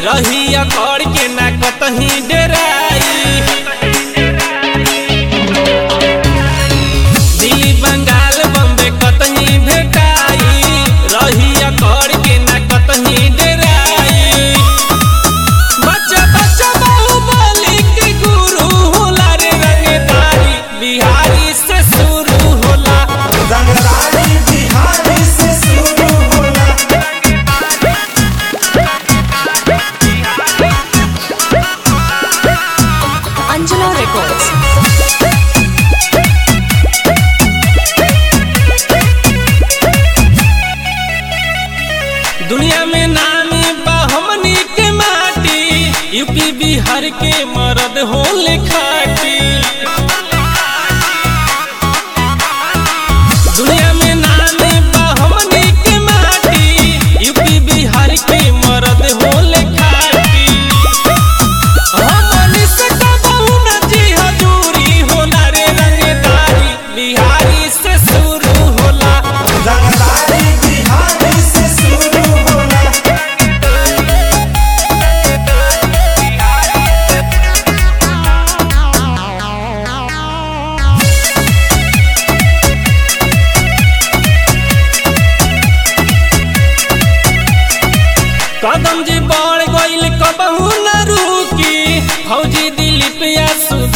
रही अकड़ के ना कतही डेराई दिल्ली बंगाल बम्बे कतही भेटाई रही अकड़ के ना कतही डेराई बच्चा बच्चा बाहुबली के गुरु होला रे रंगदारी बिहारी से शुरू होला रंगदारी बिहारी से शुरू होला Angela Records. दुनिया में नामी बा हमनी के माटी यूपी बिहार के मर्द होले खाटी दुनिया में नामी बा हमनी के माटी यूपी बिहार के मर्द होले खाटी हमनी से कबहू न जी हजूरी होला रे रंगदारी बिहारी से शुरू होला रंगदारी बिहारी से शुरू होला कदम जी बढ़ गईल कबहू न रुकी फौजी दिलीप या